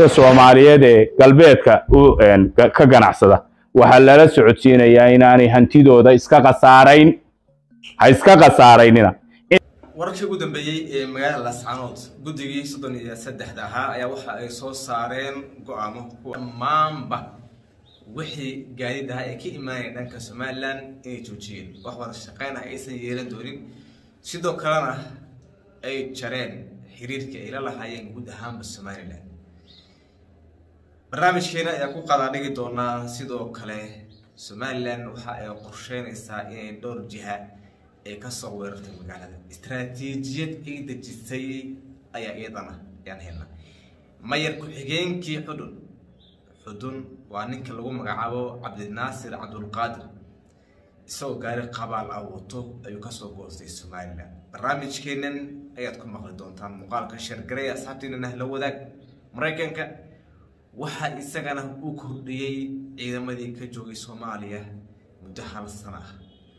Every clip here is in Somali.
soomaaliyeed ee galbeedka ka ganacsada waxaa lala socodsiinayaa inaanay hantidooda iska khasaarayn ha iska khasaaraynina wararkii ugu dambeeyey ee magaalada laascaanood guddigii soddon iyo saddexda ahaa ayaa waxa ay soo saareen go-aamo kuwa dhammaanba wixii gaadiid ahaa ee ka imaanaya dhanka somalilan inay joojiyeen wax wada shaqeyn ah aysan yeelan doonin sidoo kalena ay jareen xiriirka ay la lahaayeen guud ahaanba somalilan barnaamijkeena ayaa ku qadaadhigi doonaa sidoo kale somalilan waxa ay qorsheynaysaa inay dhowr jiha ay kasoo weerartay magaalada istaraatiijiyad ay dejisay ayaa iyadana ayaan helna mayar ku-xigeenkii xudun xudun waa ninka lagu magacaabo cabdinaasir cabdulqaadir isagoo gaari qabaal ah wato ayuu kasoo goostay somalilan barnaamijkeenan ayaad ku maqli doontaan muuqaalka shargaray asxaabtiinana la wadaag maraykanka waxaa isagana u kordhiyey ciidamadii ka joogay soomaaliya muddo hal sana ah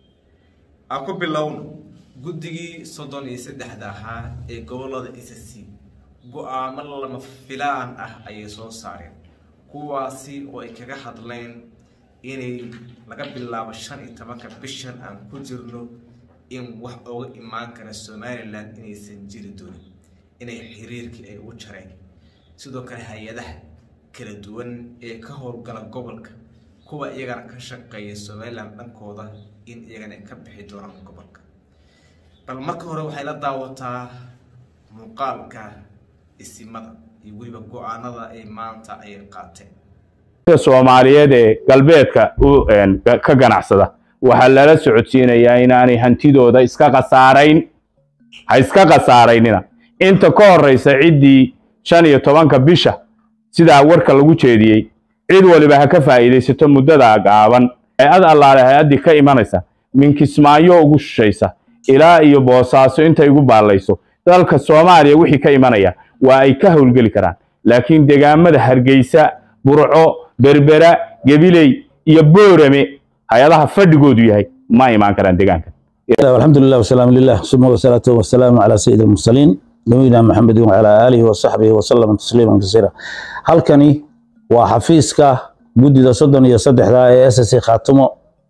aan ku bilowno guddigii soddon iyo saddexda ahaa ee gobolada s c go-aamo lama filaan ah ayay soo saareen kuwaasi oo ay kaga hadleen inay laga bilaabo shan iyo tobanka bishan aan ku jirno in wax oga imaan kara somalilan inaysan jiri doonin inay xiriirkii ay u jareen sidoo kale hay-adaha kala duwan ee ka howlgala gobolka kuwa iyagana ka shaqeeya somalilan dhankooda in iyagana ay ka bixi doonaan gobolka bal marka hore waxay la daawataa muuqaalka isimada iyo weliba go-aanada ay maanta ay qaateen soomaaliyeed ee galbeedka ka ganacsada waxaa lala socodsiinayaa inaanay hantidooda iska khasaarayn ha iska khasaaraynina inta ka horeysa ciddii shan iyo tobanka bisha sidaa warka lagu jeediyey cid waliba ha ka faa'iidaysato muddada gaaban hay-ad allaale hay-addii ka imanaysa minkismaayo ugu shishaysa ilaa iyo boosaaso intay igu baallayso dalka soomaaliya wixii ka imanaya waa ay ka howlgeli karaan laakiin degaamada hargeysa burco berbera gebiley iyo boorame hay-adaha fadhigoodu yahay ma imaan karaan degaanka alxamdu lilah wasalaamu lilah suma wasalaatu wasalaamu calaa sayidi almursaliin nabiyina maxamedin wacalaa aalihi wasaxbihi wasalama tasliiman kasiira halkani waa xafiiska guddida soddon iyo saddexda ee s c khaatumo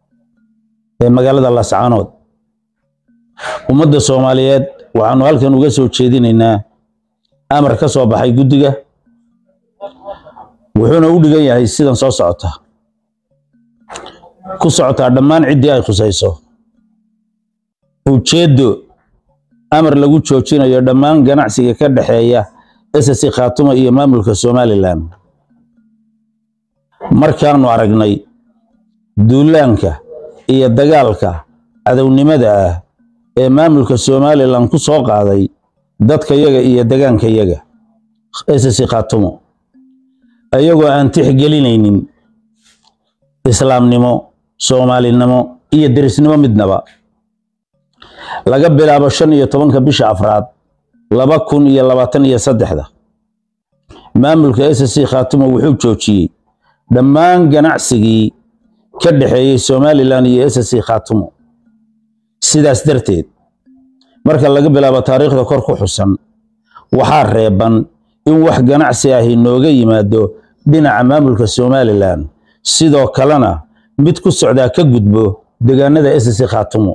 ee magaalada laascaanood ummadda soomaaliyeed waxaanu halkan uga soo jeedinaynaa amar ka soo baxay guddiga wuxuuna u dhigan yahay sidan soo socota ku socotaa dhammaan ciddii ay khusayso ujeeddo amar lagu joojinayo dhammaan ganacsiga ka dhexeeya ss khaatumo iyo maamulka somalilan markaanu aragnay duulaanka iyo dagaalka cadownimada ah ee maamulka somalilan ku soo qaaday dadkayaga iyo degaankayaga ss khaatumo ayagoo aan tixgelinaynin islaamnimo soomaalinimo iyo derisnimo midnaba laga bilaabo shan iyo tobanka bisha afraad laba kun iyo labaatan iyo saddexda maamulka s c khaatumo wuxuu joojiyey dhammaan ganacsigii ka dhexeeyey somalilan iyo s c khaatumo sidaas darteed marka laga bilaabo taariikhda kor ku xusan waxaa reeban in wax ganacsi ahi nooga yimaado dhinaca maamulka somalilan sidoo kalena mid ku socdaa ka gudbo degaanada s c khaatumo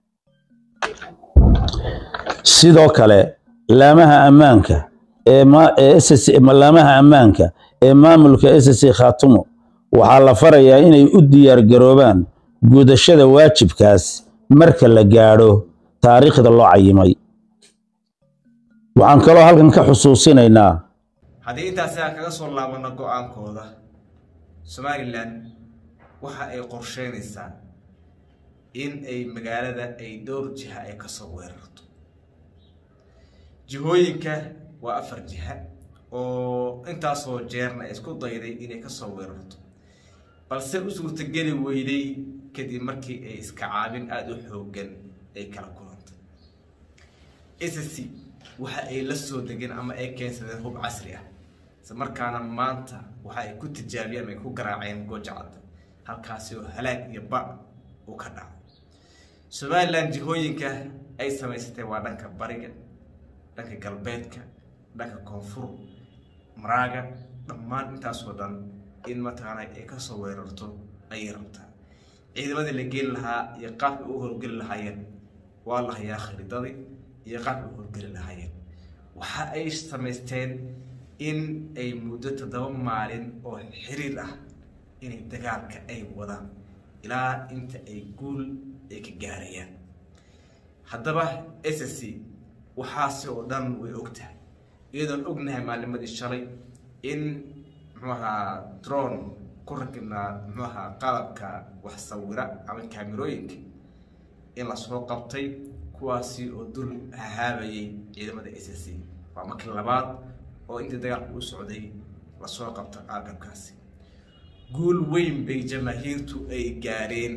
sidoo kale laamaha ammaanka laamaha ammaanka ee maamulka s c khaatumo waxaa la farayaa inay u diyaar garoobaan gudashada waajibkaas marka la gaadho taariikhda loo cayimay waxaan kaloo halkan ka xusuusinaynaa haddii intaasi aan kaga soo laabano go-aankooda somalilan waxa ay qorsheynaysaa in ay magaalada ay dhowr jiha ay kasoo weerarto jihooyinka waa afar jiha oo intaasoo jeerna ay isku dayday inay kasoo weerarto balse u suurtageli weyday kadib markii ay iska caabin aada u xoogan ay kala kulantay sc waxa ay la soo degeen ama ay keensadeen hub casri ah isla markaana maanta waxa ay ku tijaabiyeen ama ay ku garaaceen goojacadda halkaasi oo halaag iyo ba uu ka dhaco somalilan jihooyinka ay samaysatay waa dhanka bariga dhanka galbeedka dhanka koonfur maraaga dhammaan intaasoo dhan in mataqaanaa ay kasoo weerarto ayay rabtaa ciidamadii la geeli lahaa iyo qaabka u howlgeli lahaayeen waa la hayaa khariidadii iyo qaabka u howlgeli lahaayeen waxa ay samaysteen in ay muddo toddoba maalin oo xiriir ah inay dagaalka ay wadaan ilaa inta ay guul ay ka gaarayaan haddaba s s c waxaasi oo dhan way ogtahay iyadoon ognahay maalimadii shalay in muxuu ahaa drone ku rakibnaa muxuu ahaa qalabka wax sawira ama kaamirooyinka in lasoo qabtay kuwaasi oo dul hahaabayay ciidamada s s c waa markii labaad oo intii dagaalku u socday lasoo qabto agabkaasi guul weyn bay jamaahiirtu ay gaareen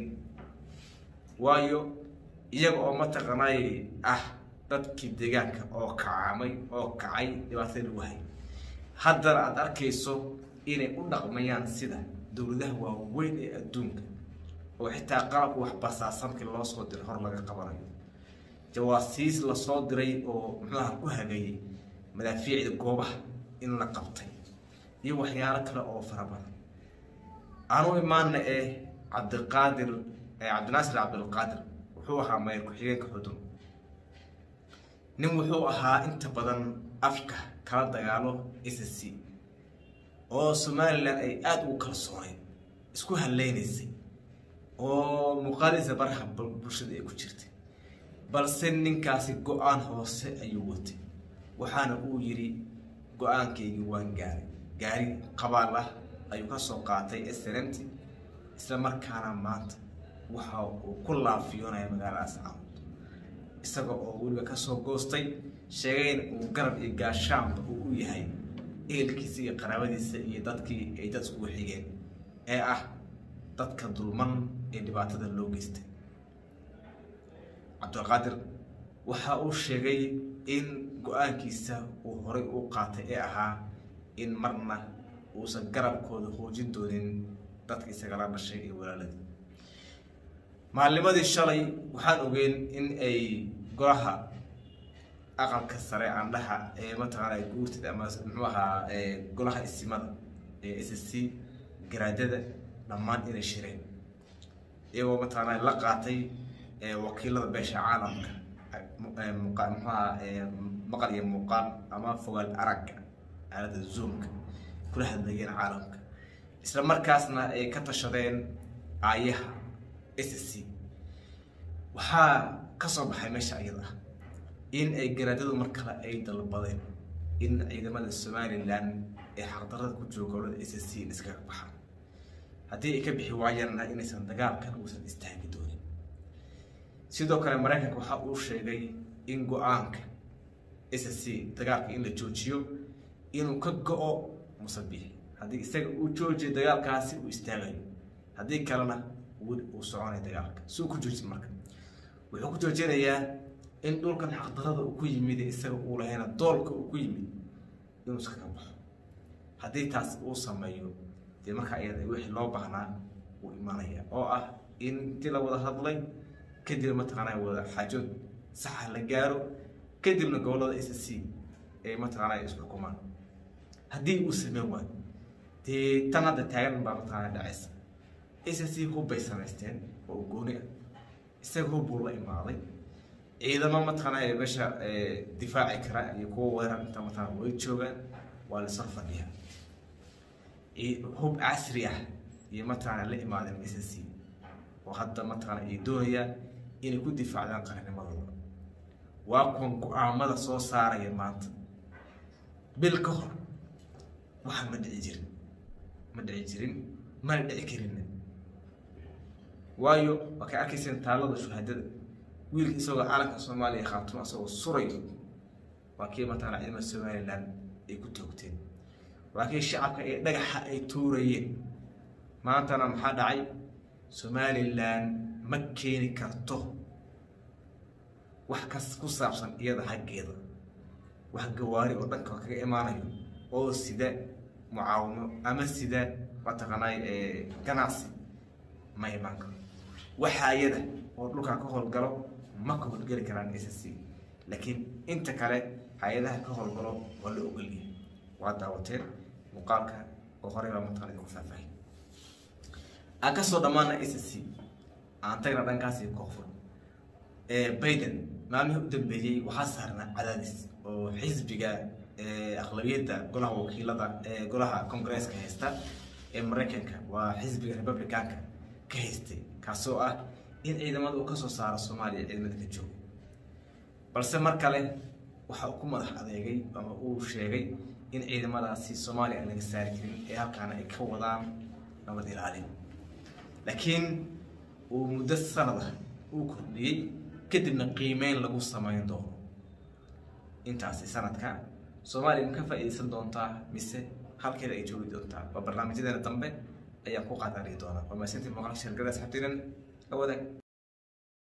waayo iyaga oo mataqaanay ah dadkii deegaanka oo kacamay oo kacay dhibaatada lagu hay haddana aada arkayso inay u dhaqmayaan sida dowladaha waaweyn ee adduunka oo xitaa qalabka wax basaasankii loo soo diray hor laga qabanayo jawaasiis lasoo diray oo muxuuaha ku hagayay madaafiicda goobaha in la qabtay iyo waxyaalo kale oo fara badan aanu imaana ee cabdiqaadir cabdinaasir cabdilqaadir wuxuu ahaa mayor ku-xigeenka xudun nin wuxuu ahaa inta badan afka kala dagaalo s c oo somalilan ay aada ugu kalsooneyd isku haleynaysay oo muuqaaliisa baraha bulshada ay ku jirtay balse ninkaasi go-aan hoose ayuu watay waxaana uu yidhi go-aankaygii waan gaaray gaari qabaal ah ayuu ka soo qaatay snmt isla markaana maanta waxa uu ku laafiyoonaya magaaladaas caamud isaga oo weliba kasoo goostay sheegayna uu garab iyo gaashaanba uu u yahay ehelkiisa iyo qaraabadiisa iyo dadkii ay dad iskugu xigeen ee ah dadka dulman ee dhibaatada loo geystay cabdilqaadir waxa uu sheegay in go-aankiisa uu horay u qaatay ee ahaa in marna uusan garabkooda hoojin doonin dadka isagala dhashay ee walaaladii maalnimadii shalay waxaan ogeyn in ay golaha aqalka sare aandhaha ee mataqaana guurtida ama muxuu ahaa golaha isimada ee s c garaadada dhammaan inay shireen iyagoo mataqaana la qaatay wakiilada beesha caalamka muxuaha maqal iyo muuqaal ama fogaal aragga aalada zoomka kula hadlayeen caalamka isla markaasna ay ka tashadeen aayaha s c waxaa ka soo baxay meesha iyada ah in ay garaadadu mar kale ay dalbadeen in ciidamada somalilan ee xaqdarada ku jooga gobolada s c iskaga baxaan haddii ay ka bixi waayaanna inaysan dagaalkan uusan istaagi doonin sidoo kale maraykanka waxa uu sheegay in go-aanka s c dagaalka in la joojiyo inuu ka go-o musabixi haddii isaga uu joojiyo dagaalkaasi uu istaagayo haddii kalena weli uu soconay dagaalka si uu ku joojin marka wuxuu ku joojinayaa in dhulkan xaqdarada uu ku yimid isaga uu lahayna doolka uu ku yimid inuu iskaga baxo haddii taas uu sameeyo dee markaa iyada wixii loo baahnaa uu imanaya oo ah in intii la wada hadlay kadib mataqaanaa wada xaajood saxa la gaaro kadibna gobolada s c ee mataqaanaa isxukumaan haddii uu sameyn waayo dee tan hadda taagan baa mataqaanaa dhacaysa s c hub bay samaysteen oo gooni ah isaga hub buu la imaaday ciidamo mataqaanaa ee meesha difaaci kara iyo kuwa weerar inta mataqaanaa way joogaan waa la sor fadhiyaa hub casri ah iyo mataqaanaa la imaadeen s c oo hadda mataqaanaa ay doonayaan inay ku difaacdaan qaranimadooda waa kuwan go-aamada soo saaraya maanta bil ka hor waxaan ma dhici jirin ma dhici jirin mana dhici karinna waayo waa kay arkayseen taalada shuhaadada wiilka isagoo calanka soomaaliya khaatuma isagoo surayo waa kii mataqaanaa ciidamada somalilan ay ku toogteen waa kii shacabka ee dhagaxa ay tuurayeen maantana maxaa dhacay somalilan ma keeni karto wax kas ku saabsan iyada xaggeeda wax gawaari oo dhanka kaga imaanayo oo sida mucaawimo ama sida mataqaanay ganacsi ma imaan karo waxa iyada oo dhulkaa ka howlgalo ma ka howlgeli karaan s c laakiin inta kale hay-adaha ka howlgalo waa la ogolyahay waa daawateen muuqaalka oo horey baa mataqana idinku faahfaahin aan kasoo dhammaana s c aan tagna dhankaasi koonfur biden maalmihii u dambeeyey waxaa saarnaa cadaadis oo xisbiga aqlabiyadda golaha wakiilada ee golaha congresska haysta ee maraykanka waa xisbiga republicanka ka haystay kaasoo ah in ciidamada uu kasoo saaro soomaaliya ciidamada ka jooga balse mar kale waxa uu ku madax adeegay ama uu sheegay in ciidamadaasi soomaaliya aan laga saari karin ee halkaana ay ka wadaan nabad ilaalin laakiin uu muddo sanad ah uu kordhiyey kadibna qiimeyn lagu samayn doono intaasi sanadka soomaaliya ma ka faa'iidaysan doontaa mise halkeeda ay joogi doontaa waa barnaamijyadeena dambe ayaan ku qaadani doonaa waa maasantii muuqaalka shirgada asxabtiinan la wadaag